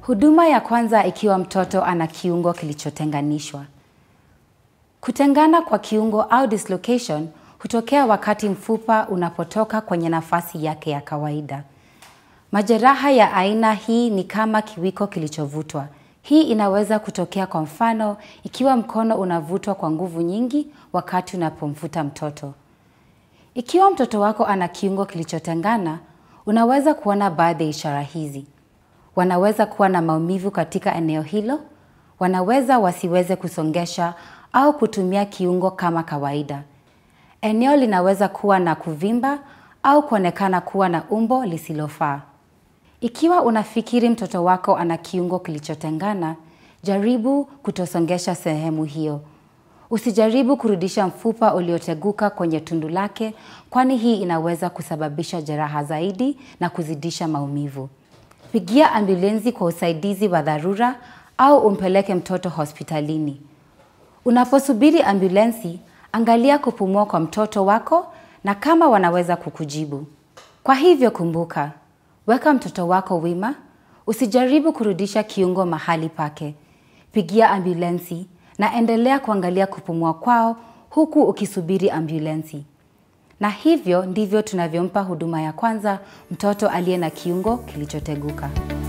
Huduma ya kwanza ikiwa mtoto ana kiungo kilichotenganishwa. Kutengana kwa kiungo au dislocation hutokea wakati mfupa unapotoka kwenye nafasi yake ya kawaida. Majeraha ya aina hii ni kama kiwiko kilichovutwa. Hii inaweza kutokea kwa mfano ikiwa mkono unavutwa kwa nguvu nyingi wakati unapomvuta mtoto. Ikiwa mtoto wako ana kiungo kilichotengana, unaweza kuona baadhi ya ishara hizi. Wanaweza kuwa na maumivu katika eneo hilo, wanaweza wasiweze kusongesha au kutumia kiungo kama kawaida. Eneo linaweza kuwa na kuvimba au kuonekana kuwa na umbo lisilofaa. Ikiwa unafikiri mtoto wako ana kiungo kilichotengana, jaribu kutosongesha sehemu hiyo. Usijaribu kurudisha mfupa ulioteguka kwenye tundu lake kwani hii inaweza kusababisha jeraha zaidi na kuzidisha maumivu. Pigia ambulensi kwa usaidizi wa dharura au umpeleke mtoto hospitalini. Unaposubiri ambulensi, angalia kupumua kwa mtoto wako na kama wanaweza kukujibu. Kwa hivyo kumbuka, weka mtoto wako wima, usijaribu kurudisha kiungo mahali pake. Pigia ambulensi na endelea kuangalia kupumua kwao huku ukisubiri ambulensi. Na hivyo ndivyo tunavyompa huduma ya kwanza mtoto aliye na kiungo kilichoteguka.